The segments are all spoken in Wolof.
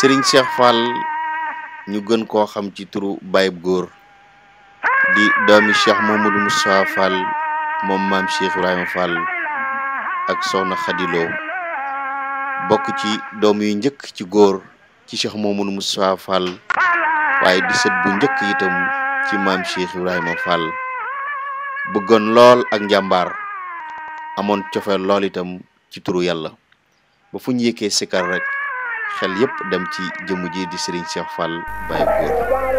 Serigne Cheikh Fall ñu gën koo xam ci turu Bayib Góor di doomi Cheikh Mamadou Moustapha Fall moom maam Cheikh Ibrahima Fall ak Soxna Xadiloo bokk ci doom yu njëkk ci góor ci Cheikh Mamadou Moustapha Fall waaye di sët bu njëkk itam ci maam Cheikh Ibrahima Fall bëggoon lool ak njàmbaar amoon cofeel lool itam ci turu yàlla ba fu ñu yëkkee sikar rek xel yépp dem ci jëmm ji di Serigne Cheikh Fall Bayib Góor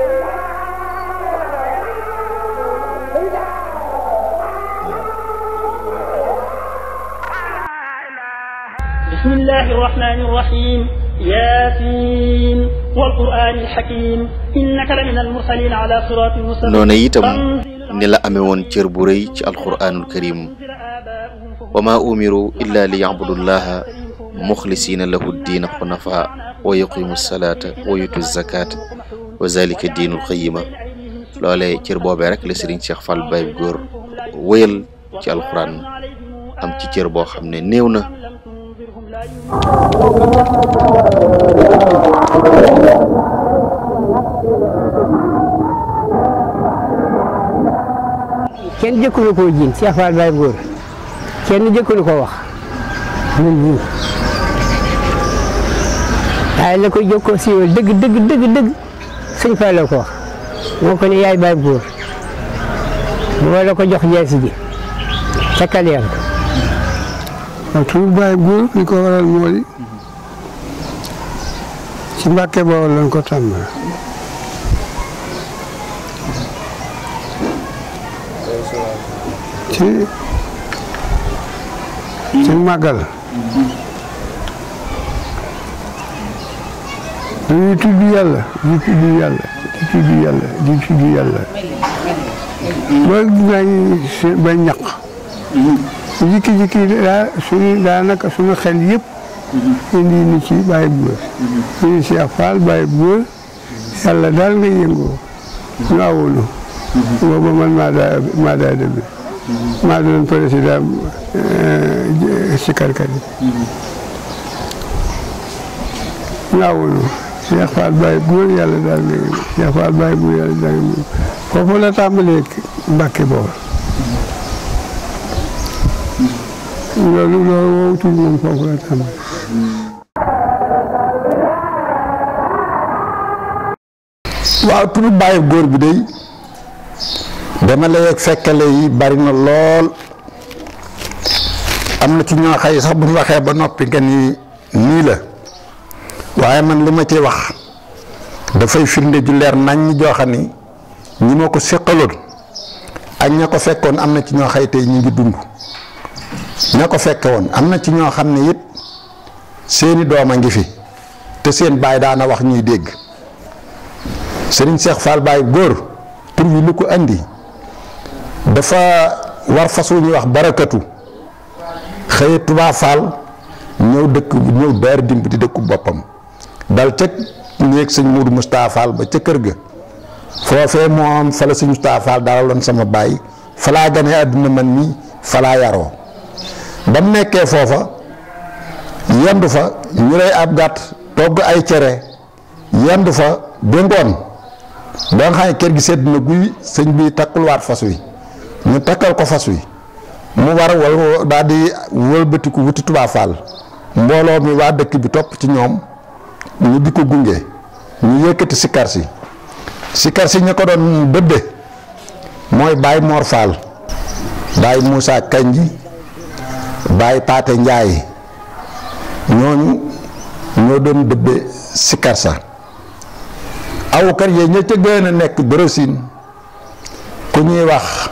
بسم الله الرحمن الرحيم ياسين والقرآن الحكيم إنك لمن المرسلين على صراط مستقيم noonu itam ni la amee woon cër bu rëy ci alquraanul karim wa ma umiru illa li yacbudullaha muxlisina lahu ddiina xunafa wa yuqimu salaata wa yutu zakata wa zalika diinul xayima loolee cër boobee rek la Serigne Cheikh Fall Bayib Góor wëyal ci alquran am ci cër boo xam ne néew na kenn jëkkulu koo jiin Cheikh Fall Bayib Góor kenn jëkkulu ko wax ñun ñii waaye la ko jokkoo siiwal dëgg dëgg dëgg dëgg sëñ Fall la ko wax moo ko ne yaay Bayib Góor moo la ko jox jeesi ji ca Kaleer waaw turu Bayib Góor li ko waral moo di ci Mbàkke Bawol lañ ko tàmbale ci ci màggal dañuy tudd yàlla di tudd yàlla di tudd yàlla di tudd yàlla ba ngay ba ñaq jikki-jikki daa suñu daanaka suñu xel yëpp indi ni ci Bayib Góor ñu Cheikh Fall Bayib Góor yàlla daal nga yëngoo ñu awulu booba man maa daa maa daa dem maa doon président sikarkat yi ñu awulu Cheikh Fall Bayib Góor yàlla daal nga yëngoo Cheikh Fall Bayib Góor yàlla daal nga yëngoo foofu la tàmbalee Mbàkke Bawol loolu loolu woowu tudd moom foofu la tàmbalee waaw turu Bayib Góor bi day dama lay ak fekkale yi bari na lool am na ci ñoo xëy sax bu ñu waxee ba noppi nga ni nii la waaye man li ma ci wax dafay firnde ju leer nañ ñi jooxa ni ñi ma ko séqaloon ak ña ko fekkoon am na ci ñoo xëy tey ñu ngi dund ña ko fekke woon am na ci ñoo xam ne it seeni doom a ngi fi te seen baay daana wax ñuy dégg Serigne Cheikh Fall Bayib Góor tur wi lu ko andi dafa war fas wu ñuy wax barakatu xëye Touba Fall ñëw dëkk ñëw daar dimb di dëkku boppam dal ca néeg sëñ Moudou Moustapha Fall ba ca kër ga foofee moom fa la sëñ Moustapha Fall dalaloon sama baay fa laa gane àdduna man mi fa laa yaroo ba mu nekkee foofa yendu fa ñu lay ab gàtt togg ay cere yendu fa ba ngoon ba nga xam ne kër gi sedd na guy sëñ bi takkuluwaat fas wi ñu takkal ko fas wi mu war wal daal di wëlbatiku wuti Touba Fall mbooloo mi waa dëkk bi topp ci ñoom ñu di ko gunge ñu yëkkati sikar si sikar si ñu ko doon dëbbe mooy Baye Mor Fall Baye Moussa Kanji Baye Paate Njaay ñooñu ñoo doon dëbbe sikar sa aw kër yee ña ca gën a nekk dorosin ku ñuy wax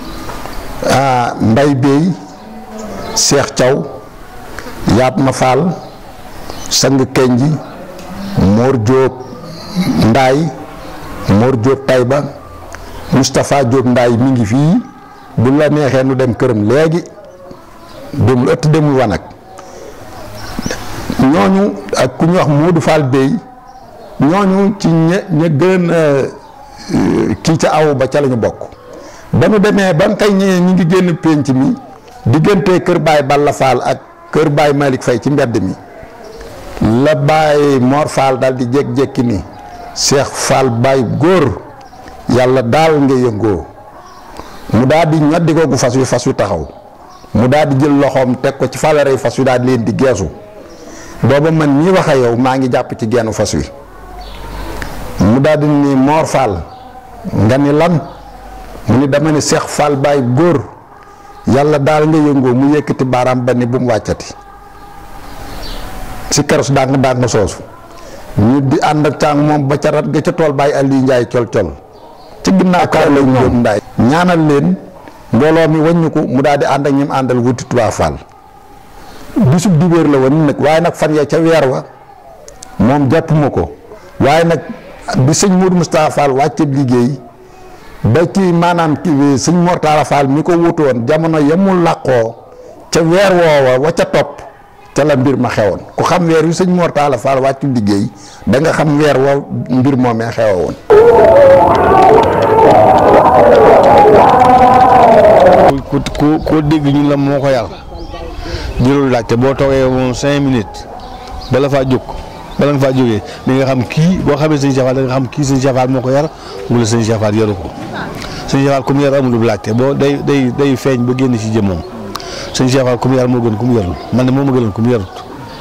mbay beey seex caw yaab ma faal sang kenji moor jóob ndaay moor jóob tayba Moustapha Jóob ndaay mi ngi fii bu la neexee nu dem këram léegi demul ëtt demul wanag ñooñu ak ku ñuy wax Moodu Fall beey ñooñu ci ña ña gën a kii ca aw ba ca la ñu bokk ba nu demee ba nga kay ñëwee ñu ngi génn pénc mi diggante kër Baay Balla Fall ak kër Baay Malick Fay ci mbedd mi la bàyyi Mor Fall daal di jékki-jékki ni Cheikh Fall bàyyi góor yàlla daal nga yëngoo mu daal di ñoddi ko gu fas wi fas wi taxaw mu daal di jël loxoom teg ko ci falarey fas wi daal di leen di geesu booba man mii wax a yow maa ngi jàpp ci gennu fas wi mu daal di ni Mor Fall nga ni lan mu ni dama ni Cheikh Fall bàyyi góor yàlla daal nga yëngoo mu yëkkati baaraam ba ni bu mu wàccati si keros dàng dàng soosu ñu di ànd ak càng moom ba ca rat ga ca tool bàyyi Aliou Ndiaye col col ci ginnaaw kaar lañ jóg ndaay ñaanal leen mbooloo mi wàññi ko mu daal di ànd ak ñim àndal wuti Touba Fall bisub dibéer la woon nag waaye nag fan ya ca weer wa moom jàppuma ko waaye nag bi sëñ Mourou Moustapha Fall wàcce liggéey ba ci maanaam ki sëñ Mortala Fall mi ko wutu woon jamono yemul làqoo ca weer woowa wa ca topp ca la mbir ma xewoon ku xam weer wi sëñ Mortala Fall wàccu liggéey da nga xam weer wa mbir moomee xewa woon ku ku koo dégg ñu la moo ko yar jëlul laajte boo toogee moom cinq minutes bala faa jóg bala nga faa jógee da nga xam kii boo xamee sëñ Cheikh Fall da nga xam kii sëñ Cheikh Fall moo ko yar wala sëñ Cheikh Fall yaru ko sëñ Cheikh Fall ku mu yar amul lu laajte boo day day day feeñ ba génn ci jëmmoom sëñ Cheikh Fall ku mu yar moo gën ku mu yarul man de moo ma gënoon ku mu yarut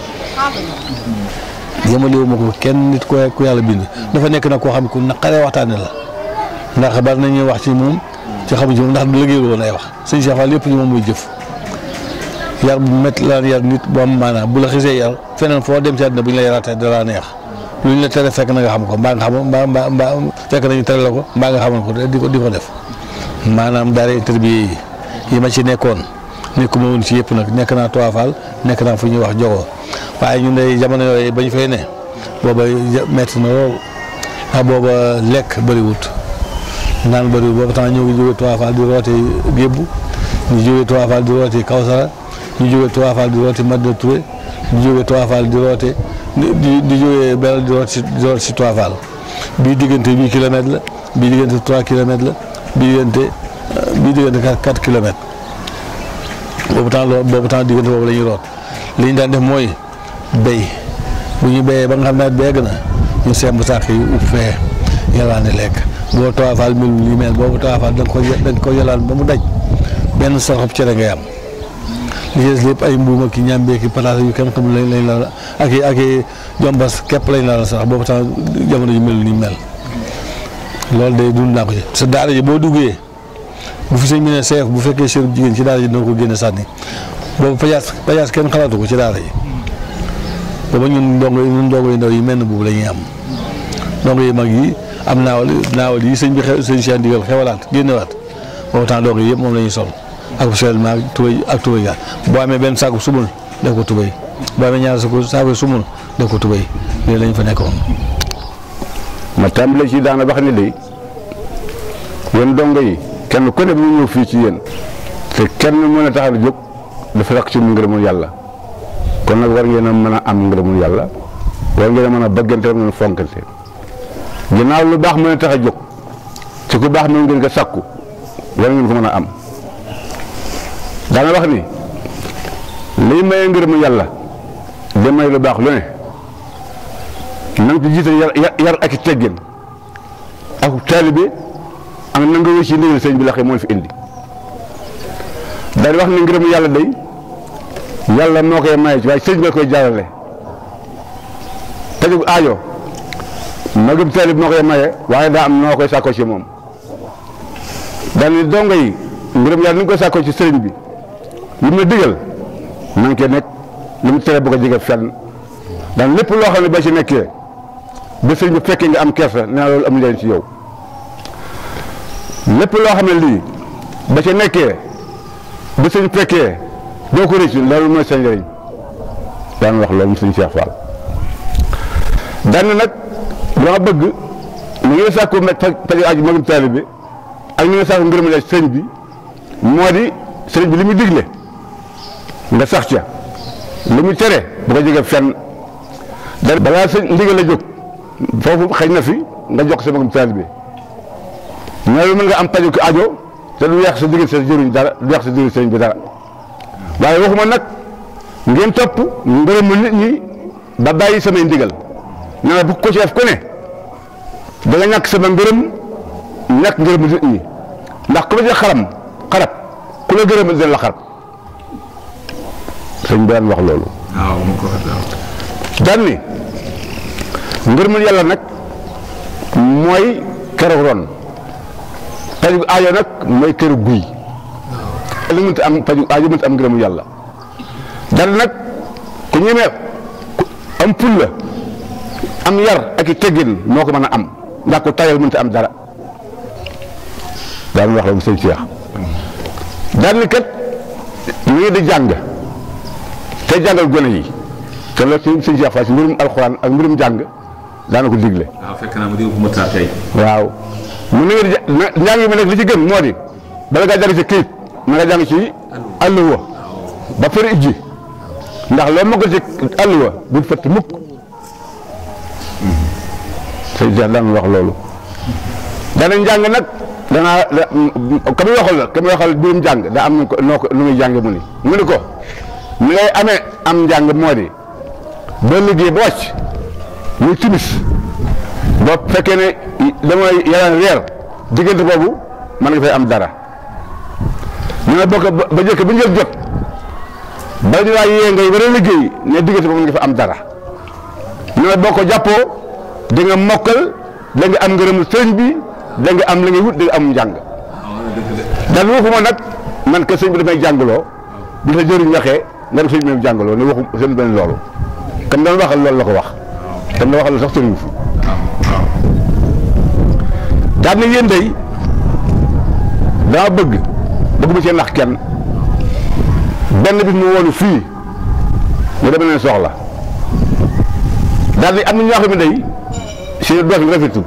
yemalewu ma ko kenn nit ku ku yàlla bind dafa nekk nag koo xam ne ku naqaree waxtaane la ndax bari nañuy wax ci moom ci xamuñ ci moom ndax du liggéeyul woon ay wax sëñ Cheikh Fall lépp ñu moom muy jëf yar bu métti la yar nit bu am maanaam bu la xisee yar feneen foo dem ci àddina bu ñu la yaraatee dara neex lu ñu la tere fekk na nga xam ko mbaa nga xam mbaa mbaa mbaa fekk nañu tere la ko mbaa nga xamoon ko di ko di ko def maanaam daara interview yi yi ma ci nekkoon nekkuma woon ci yëpp nag nekk naa Touba Fall nekk naa fu ñuy wax Jogo waaye ñun de jamono yooyu ba ñu fay ne booba métti na lool ndax booba lekk bëriwut naan bëriwut booba temps ñëw ngi jógee Touba Fall di roote Gébbu ñu jógee Touba Fall di roote Kawsara ñu jógee Touba Fall di roote Madina Touré ñu jógee Touba Fall di roote di di jógee benn di roote si di roote si Touba Fall bii diggante huit kilomètres la bii diggante trois kilomètres la bii diggante bii diggante quatre kilomètres boobu temps loolu boobu temps diggante boobu la ñuy root li ñu daan def mooy béy bu ñu béyee ba nga xam ne beeg na ñu semb sàq yi upp fee yalaane lekk boo Touba Fall mel li mel boobu Touba Fall da nga ko da nga ko yalaan ba mu daj benn soxob cere ngay am li ci des lépp ay mbuum ak i ñàmbee ki pataas yu kenn xamul lañ lañ la ak i ak i jombas képp lañ la sax boobu temps jamono ji mel ni mel loolu day dund naa ko ci sa daara ji boo duggee bu fi sëñ bi ne seef bu fekkee sërub jigéen ci daara ji dina ko génne sànni boobu pajaas pajaas kenn xalaatu ko ci daara ji booba ñun ndongo yi ñun ndongo yi ndaw yi mel na boobu la ñuy am ndongo yi mag yi am naawal naawal yi sëñ bi xew sëñ Cheikh ndigal xewalaat génnewaat boobu temps ndongo yi yëpp moom la ñuy sol ak seulement ak tubéy ak tubéy gaal boo amee benn saako sumul def ko tubéy boo amee ñaar saako saako sumul def ko tubéy lii lañ fa nekkoon. ma tàmbale ci daana wax ni de yéen dongo yi kenn ku ne bu ñëw fii ci yéen te kenn mën a taxaw jóg dafa rakk ci mu ngërëmul yàlla kon nag war ngeen a mën a am ngërëmul yàlla war ngeen a mën a bëggante war ngeen a fonkante ginnaaw lu baax mën a tax a jóg ci ku baax mën ngeen ko sakku war ngeen ko mën a am daana wax ni liy maye ngërëmul yàlla di may lu baax lu ne na nga ci jiital yar yar ak i teggin ak taalibe ak na nga wéy ci ndigal sëñ bi la xëy moo fi indi daal di wax ne ngërëmu yàlla day yàlla moo koy maye ci waaye sëñ bi la koy jaarale taju aajo magum taalib moo koy maye waaye daa am noo koy sàkkoo ci moom daal ni dongo yi ngërëm yàlla ni nga koy sàkkoo ci sëriñ bi li mu la digal na nga koy nekk li mu tere bu ko jege fenn daan lépp loo xam ne ba ci nekkee ba sëriñ bi fekkee nga am kersa nee na loolu am leen ci yow lépp loo xam ne lii ba ca nekkee ba sëñ fekkee doo ko rëcc loolu mooy sa njëriñ daan wax loolu mu sëñ Cheikh Fall daan nag dama bëgg ni ngeen sàkku faju aju magum taalibe bi ak ni ngeen sàkku ngërëm la sëñ bi moo di sëriñ bi li muy digle nga sax ca li muy tere bu ko jege fenn da balaa sëñ ndigal la jóg foofu xëy na fi nga jox sa magum taalibe bi ñooñu mën nga am paju ko ajo te du yàq sa diggante sa jëriñ dara du yàq sa diggante sëriñ bi dara waaye waxuma nag ngeen topp ngërëmu nit ñi ba bàyyi samay ndigal nee na bu ko ci def ku ne da nga ñàkk sama ngërëm ñàkk ngërëm nit ñi ndax ku ma ci xaram xarab ku la gërëm dina la xarab sëñ bi daan wax loolu. waaw mu ko waaw. daan ni ngërëmul yàlla nag mooy keroog ron paju aajo nag mooy këru guy li mënta am paju aajo mënta am ngërëmul yàlla daan nag ku ñemee ku am pul la am yar ak i teggin moo ko mën a am ndax ku tayal mënta am dara daan wax la mu sëñ Cheikh daan ni kat ñu ngi di jàng te jàngal gone yi te loolu ci sëñ Cheikh Fall si mbirum alxuraan ak mbirum jàng daana ko digle waaw fekk naa ma dégg ko ma taa tey. waaw mu ne nga njàng mi nag li ci gën moo di bala ngaa jàng ci këyit na nga jàng ci àlluwa ba fëri ijji ndax loo mokk ci àlluwa bul fëtt mukk sëñ Cheikh daan wax loolu dana njàng nag danaa ka muy waxal la ka muy waxal mbirum jàng daa am nu ko noo ko nu muy jànge mu ni mu ni ko ni ngay amee am njàng moo di ba liggéey ba wàcc muy timis ba fekkee ne damay yalaan weer diggante boobu mën nga fay am dara ñu ne bokk ba jëkk ba njël jot ba ñu laa yee ngay war a liggéey ne diggante boobu mën nga fa am dara ñu ne boo ko jàppoo di nga mokkal da nga am ngërëmu sëriñ bi da nga am la ngay wut da nga am njàng dan waxuma nag man que sëñ bi damay jàngaloo bi sa jëriñ waxee nga def sëñ bi jàngaloo ne waxu seen benn loolu kam doon waxal loolu la ko wax kam doon waxal sax sëriñ fi daan na yéen day dama bëgg bëgg ma cee nax kenn benn bis mu woonu fii mu dama leen soxla daal di am na ñoo xam ne day seen dox rafetul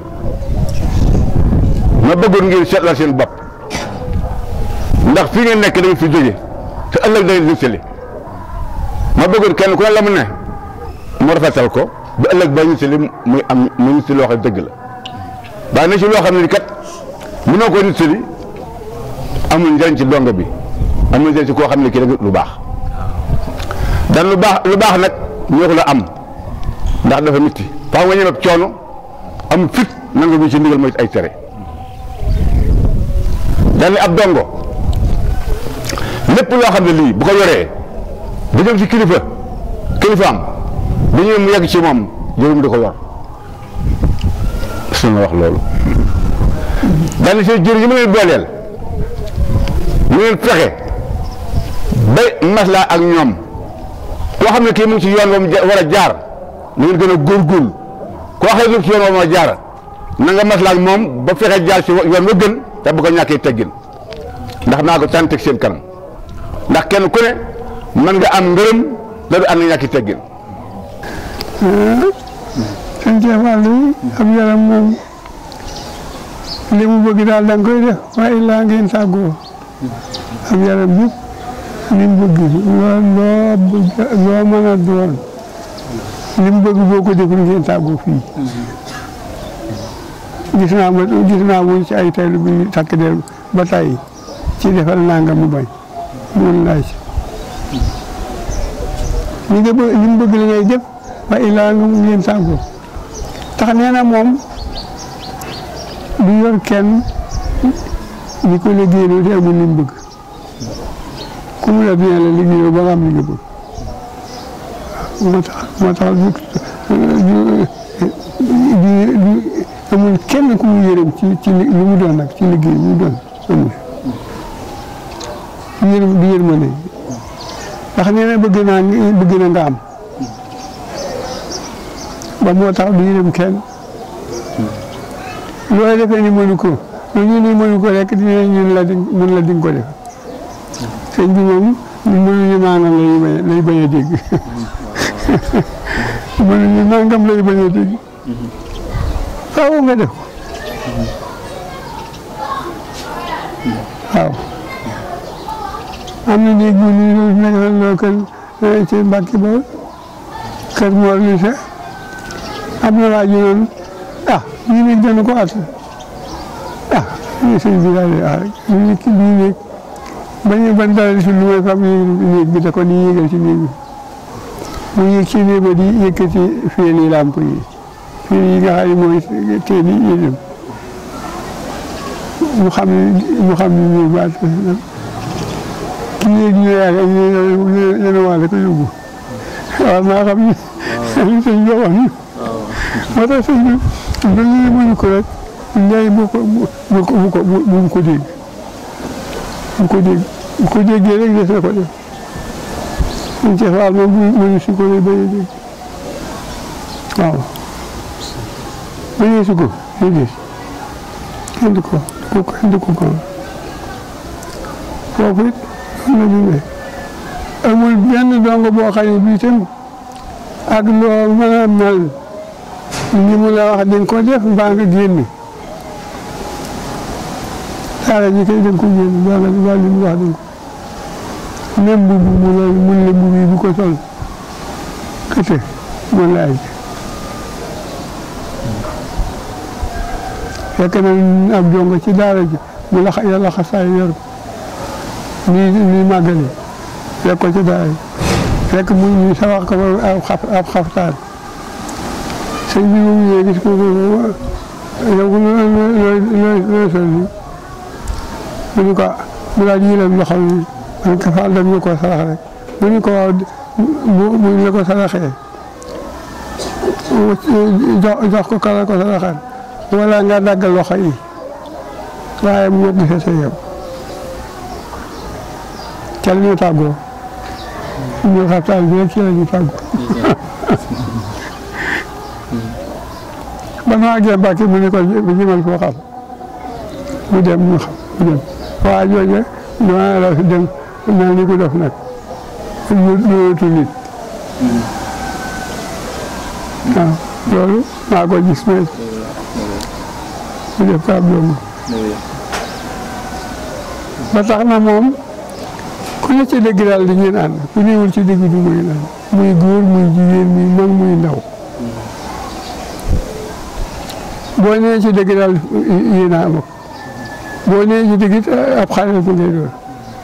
ma bëggoon ngeen seetlal seen bopp ndax fii ngeen nekk da ngeen fi jóge te ëllëg da ngeen di sëli ma bëggoon kenn ku ne la mu ne mu rafetal ko ba ëllëg ba ñu sëli muy am mu ñu sëli loo xam dëgg la waaye na ci loo xam ne ni kat mënoo ko nit sëli amul njëriñ ci dongo bi amul njëriñ ci koo xam ne kii rek lu baax dan lu baax lu baax nag ñoo ko la am ndax dafa nit faaw nga ñeme ak coono am fit nangu bi ci ndigal mooy ay tere dan ni ab dongo lépp loo xam ne lii bu ko yoree bu jëm ci kilifa kilifaam bu ñëwee mu yegg ci moom jërum di ko yor su ma wax loolu dan si jër yi ma leen booleel mu leen fexe ba maslaa ak ñoom koo xam ne kii mu ngi ci yoon ba mu war a jaar na ngeen gën a góorgóorlu koo xam ne ci yoon ba mu war a jaar na nga maslaa ak moom ba fexe jaar ci yoon wa gën te bu ko ñàkkee teggin ndax naa ko tànn teg seen kanam ndax kenn ku ne mën nga am ngërëm da du ànd ñàkki teggin sëñ Cheikh Fall yi ab yaram moom li mu bëgg daal da nga koy def waaye laa ngeen tàggoo ab yaram yëpp li mu bëgg loo loo bëgg loo mën a doon li mu bëgg boo ko deful ngeen tàggoo fii gis naa ma gis naa mu ci ay taylu bi takk der ba tay ci defal nanga mu bañ mun laaj li nga bëgg li mu bëgg la ngay def waaye laa nga ngeen tàggoo tax nee na moom du yor kenn ñi ko liggéeyaloo te amul li mu bëgg ku mu la bien la liggéeyoo ba nga am li nga bëgg moo tax moo tax amul kenn ku mu yërëm ci ci li mu doon nag ci liggéey mu doon amul du yërëm du yërmande ndax nee na bëgg naa bëgg na nga am ba moo tax du yërëm kenn looy defee ni mënu ko lu ñu ni mënu ko rek dina ñun la di mën la di nga ko def sëñ bi moom ñu mënuñu nangam lay bañ lay bañ a dégg mënuñu nangam lay bañ a dégg faaw nga def waaw am na néeg bu ñu nekk loo kër ci Mbàkke ba kër Mor Lise am na waa ji noonu ah ñu nekk dana ko at ah ñu sëñ bi daal di ah ñu nekk ñu nekk bañ ban daal di si lu may fam néeg bi da ko di yéegal ci néeg bi mu yëg ci néeg ba di yëkkati feeni làmp yi fii yi nga xam ne mooy teen yi yéen mu xam ne mu xam ne nii baat kii yéeg ñu yaakaar ñu ne waale ko yóbbu waaw maa xam ne li sëñ bi wax ni moo tax sëñ bi ba ñu mënu ko rek ñaay bu ko bu ko bu ko bu ko dégg bu ko dégg bu ko déggee rek des na ko def suñ ci faal moom mënu si ko lay bañ a dégg waaw bañee si ko day des kenn du ko du ko kenn du ko ko foofu it am na ñu ne amul benn dongo boo xam ne bii tam ak loo mën a mel ni mu la wax dañ ko def mbaa nga génn daara ji kay dañ ko génn mbaa nga mbaa li mu wax dañ ko même bu mu la mun la mbubb yi bu ko sol kete mun la aj fekk na ab jongo ci daara ji mu la yàlla xasaay yor ko nii nii màggale fekk ko ci daara ji fekk mu ñu sawax ko ab xaf ab xaftaan sëñ bi moom ñëwee gis ko yow ko looy looy looy looy sol nii mu ñu ko mu daal yëlam loxo yi man ko faal dem ñu ko sarax rek mu ñu ko waaw mu ñu la ko saraxee jox jox ko kala ko saraxaan wala nga daggal loxo yi waaye mu ñett gisee sa yem ca la ñu tàggoo ñu xaftaan bi rek ci la ñu tàggoo ba ma àggee Mbàkke mu ne ko jëmal foo xam mu dem ñu xam mu dem waa jooje dama la dem mel ni ku def nag ñu ñëwatu nit waaw loolu maa ko gis mais mu def ko ab doom ba tax na moom ku ne ci dëgg daal di ngeen ànd ku newul ci dëgg du muy ànd muy góor muy jigéen muy mag muy ndaw boo nee ci dëgg daal yéen a am boo nee ci dëgg it ab xarit bu ngay doon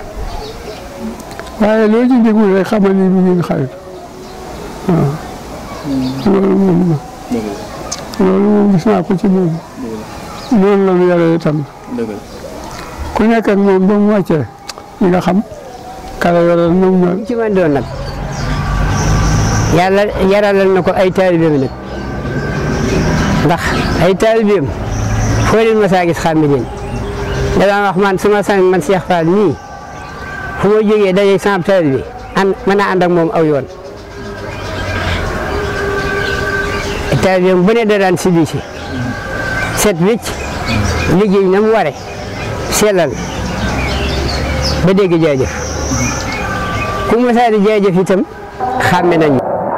waaye loo ci déglu rek xamal ni bu ngeen xarit waaw loolu moom la loolu moom gis naa ko ci moom noonu la mu yore itam ku nekk ak moom ba mu wàccee ñi nga xam kala yoral moom ñoom ci man doon nag yàlla yaralal na ko ay taalibeem nag ndax ay taalibeem foo leen ma saa gis xàmme leen da daan wax man su ma sañ man Cheikh Fall nii fu ma jógee daje sama taalibe an mën a ànd ak moom aw yoon taalibeem bu ne da daan sibi si set wicc liggéey na mu ware sellal ba dégg jaajëf ku ma saa di jaajëf itam xàmme nañu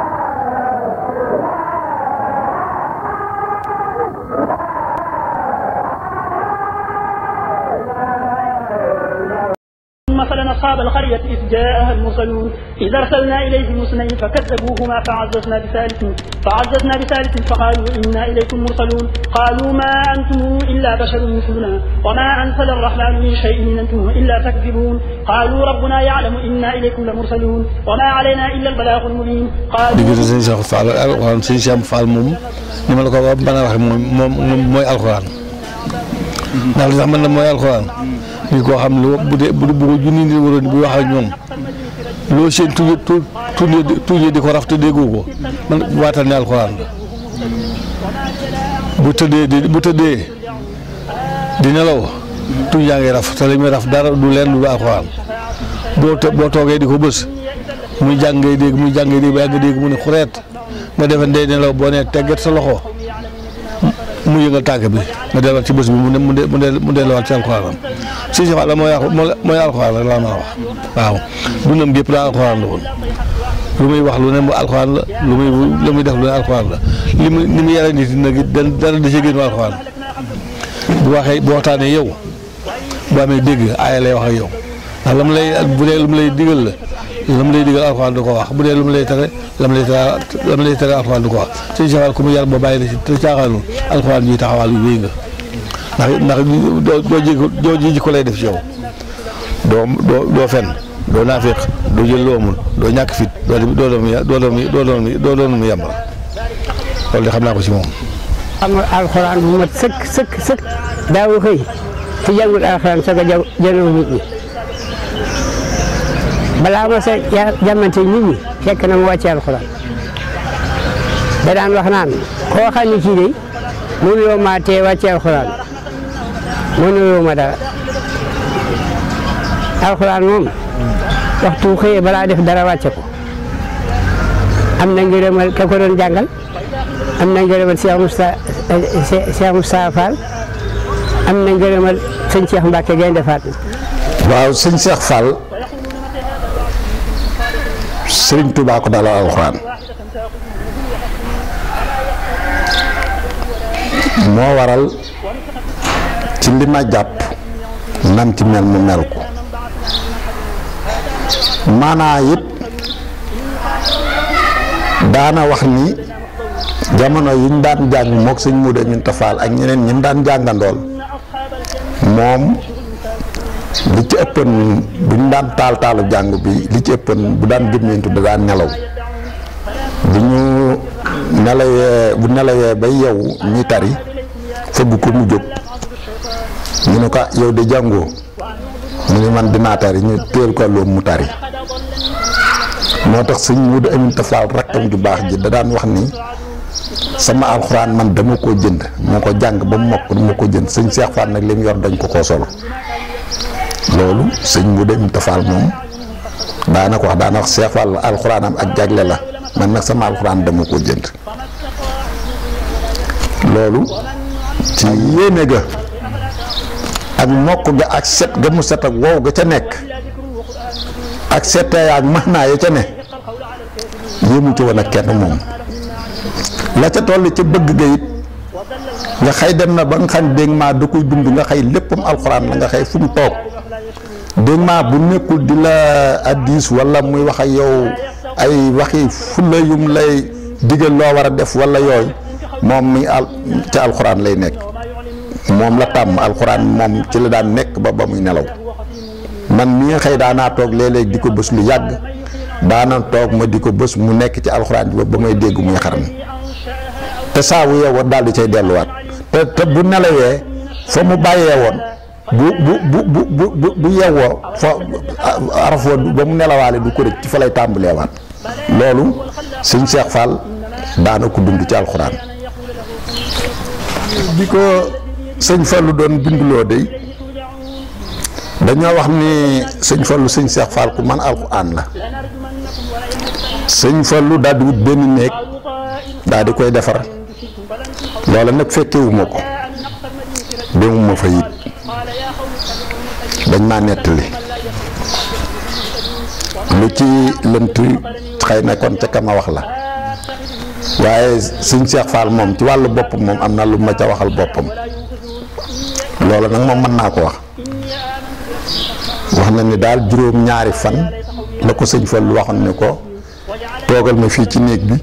مثلا أصحاب القرية إذ جاءها المرسلون إذ أرسلنا إليهم اثنين فكذبوهما فعززنا بثالث فعززنا بثالث فقالوا إنا إليكم مرسلون قالوا ما أنتم إلا بشر مثلنا وما أنزل الرحمن من شيء إن أنتم إلا تكذبون قالوا ربنا يعلم إنا إليكم لمرسلون وما علينا إلا البلاغ المبين قالوا diggante sëñ Cheikh Fall ak alxuraan sëñ Cheikh Fall moom ni ma la ko wax mën a waxee moom moom mooy alxuraan ndax li tax man la mooy alxuraan nit koo xam ne bu dee bu bu ko junni nit waroon bu wax ak ñoom loo seen tuñu tu tuñu tuñu di ko raf te déggoo ko man waatal ne alxuraan la bu tëddee di bu tëddee di nelaw tuñ yaa ngi raf te li muy raf dara du leen lu alxuraan boo te boo toogee di ko bës muy jàng ngay dégg muy jàng ngay dégg ba yàgg dégg mu ne xureet nga defe ndey nelaw boo nee tegget sa loxo mu yëngal tànk bi nga delluwaat ci bés bi mu ne mu de mu de mu delluwaat ci alxuraanam si si la mooy mooy alxuraan rek laa mën a wax waaw dundam gépp daa alxuraan la woon lu muy wax lu ne mu alxuraan la lu muy lu muy def lu ne alxuraan la li mu ni mu yare nit nag dara da ci génn alxuraan bu waxee bu waxtaanee yow bu amee dégg aaya lay wax ak yow ndax la mu lay bu dee lu mu lay digal la la mu lay digal alxuraan du ko wax bu dee lu mu lay tere la mu lay tere la mu lay tere alxuraan du ko wax sëñ Cheikh ku mu yar ba bàyyi la ci te caaxaanul alxuraan yi taxawaal yu wéy nga ndax ndax doo doo ji doo ji ko lay def ci yow doo doo doo fen doo naafeq doo jël loo amul doo ñàkk fit doo doo doon doo doon doo doon doo doon mu yàmbal loolu de xam naa ko ci moom. am alxuraan bu mat sëkk sëkk sëkk daawu xëy te jàngul alxuraan soog a ja jënoo nit ñi balaa ma sa jàmmante nit ñi fekk na mu wàcce alxuraan da daan wax naan koo xam ne kii de mënuloo maa tee wàcce alxuraan mënuloo ma dara alxuraan moom waxtu xëyee balaa def dara wàcce ko am na ngërëmal ka ko doon jàngal am na ngërëmal Cheikh Moussa Cheikh Moussa Fall am na ngërëmal sëñ Cheikh Mbacke Gaynde Fatma waaw sëñ Cheikh Fall Sëriñ Tuubaa ko dalal alxuraan moo waral ci li ma jàpp nam ci mel mu mel ko maanaa it daana wax ni jamono yi ñu daan jàng mook sëñ Muudu Aminta Fall ak ñeneen ñi mu daan jàngandool moom li ci ëppan bu ñu daan taal taalu jàng bi li ci ëppan bu daan gëmmentu da daan nelaw bu ñu nelawee bu nelawee bay yeewu ñuy tari fëgg ko mu jóg ñu ne ko yow de jàngoo mu ne man dinaa tari ñu teel ko loom mu tari moo tax sëñ Muudu Aminta Fall rakkam ju baax ji da daan wax ni sama alxuraan man dama koo jënd moo ko jàng ba mu mokk dama ko jënd sëñ Cheikh Fall nag li mu yor dañ ko koo solo loolu sëñ Muudu Aminta Fall moom daana ko wax daana wax Cheikh Fall alxuraanam ak jagle la man nag sama alxuraan dama koo jënd loolu ci yéene ga ak mokk ga ak set ga mu set ak wow ga ca nekk ak setee ak maanaa ya ca ne yéemu ci woon ak kenn moom la ca toll ca bëgg ga it nga xëy dem na ba nga xam dégg maa da koy dund nga xëy léppam alxuraan la nga xëy fu mu toog dégg maa bu nekkul di la addis wala muy wax ak yow ay waxi fulla yum lay digal loo war a def wala yooyu moom mi al ca alxuraan lay nekk moom la tàmm alxuraan moom ci la daan nekk ba ba muy nelaw man mi nga xëy daanaa toog léeg-léeg di ko bës lu yàgg daana toog ma di ko bës mu nekk ci alxuraan bi ba may dégg muy xaram te saa wu yeewoon daal di cay delluwaat te te bu nelawee fa mu bàyyee woon bu bu bu bu bu bu bu yeewoo fa araf woon ba mu nelawaale du ko rëcc ci fa lay tàmbaleewaat loolu sëñ Cheikh Fall daana ko dund ci alxuraan bi ko sëñ Fallu doon binduloo dey dañoo wax ni sëñ Fallu sëñ Cheikh Fall ku man alxuraan la sëñ Fallu daal di wut benn néeg daal di koy defar loola nag fekkewuma ko demuma fa it dañ maa nettali lu ci lënt xëy na kon ca kama wax la waaye sëñ Cheikh Fall moom ci wàllu boppam moom am na lu ma ca waxal boppam loola nag moom mën naa ko wax wax na ni daal juróom ñaari fan la ko sëñ Fall waxoon ne ko toogal ma fii ci néeg bi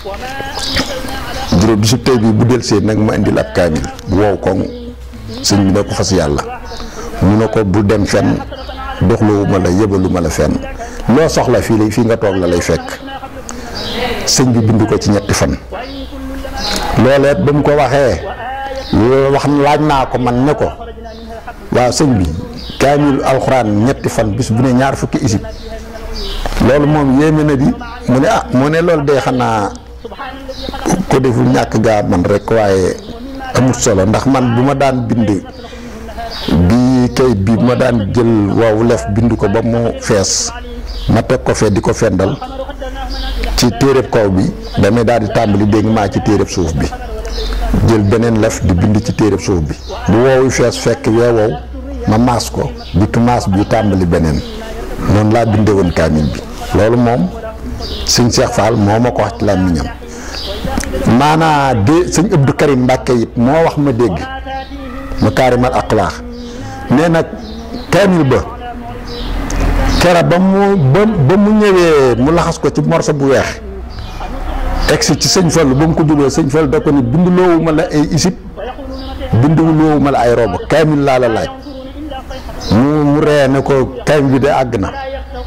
juróom bisub tey bi bu delsee nag ma indil ab kaamil bu wow koŋ sëñ bi ne ko fas yàlla mu ne ko bu dem fenn doxluwuma la yëbaluma la fenn loo soxla fii lay fii nga toog la lay fekk sëñ bi bind ko ci ñetti fan looleet ba mu ko waxee wax laaj naa ko man ne ko waaw sëñ bi kaamil alxuraan ñetti fan bis bu ne ñaar fukki isib loolu moom yéeme na di mu ne ah mu ne loolu day xanaa ko deful ñàkk gaa man rek waaye amut solo ndax man bu ma daan bind bi kayit bi ma daan jël waaw lef bind ko ba mu fees ma teg ko fee di ko fendal ci téereb kaw bi damay daal di tàmbali dégg maa ci téereb suuf bi jël beneen lef di bind ci téereb suuf bi bu woowu fees fekk wee wow ma maas ko bitu maas bi tàmbali beneen noonu laa bindee woon kaamil bi loolu moom sëñ Cheikh Fall moo ma ko wax ci làmmiñam maanaa de sëñ Abdou Karim Mbàkke it moo wax ma dégg ma kaarimal aqlaax nee nag kaamil ba kera ba mu ba ba mu ñëwee mu laxas ko ci morso bu weex egsi ci sëñ Fallu ba mu ko jubee sëñ Fallu da ko ni bind loowuma la ay isib bind loowuma la ay robo kaamil laa la laaj mu mu ree ne ko kaamil bi de àgg na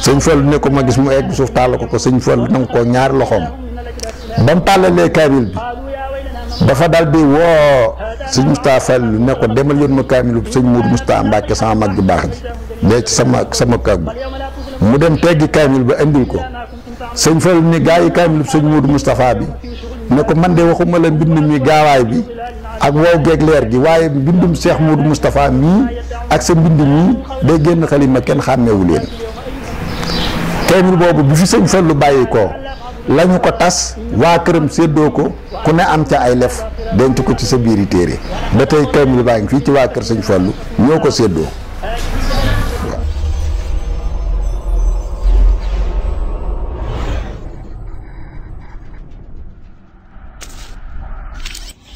sëñ Fallu ne ko ma gis mu egg suuf tàll ko ko sëñ Fallu nangu ko ñaari loxoom ba mu tàllalee kaamil bi dafa dal di woo sëñ Moustapha Fallu ne ko demal yoon ma kaamilu sëñ Mourou Moustapha Mbacke sama mag ju baax ji dee ci sama sama kàggu mu dem teggi kaamil ba indil ko sëñ Fallu ni gaa yi kaamilu sëñ Mourou Moustapha bi ne ko man de waxuma la mbind mi gaawaay bi ak wow geeg leer gi waaye mbindum Cheikh Mourou Moustapha mii ak sa mbind mii day génn xalima kenn xàmmeewu leen kaamil boobu bi fi sëñ Fallu bàyyi ko lañu ko tas waa këram séddoo ko ku ne am ca ay lef denc ko ci sa biiri téere ba tey kaamil baa ngi fii ci waa kër sëñ Fallu ñoo ko séddoo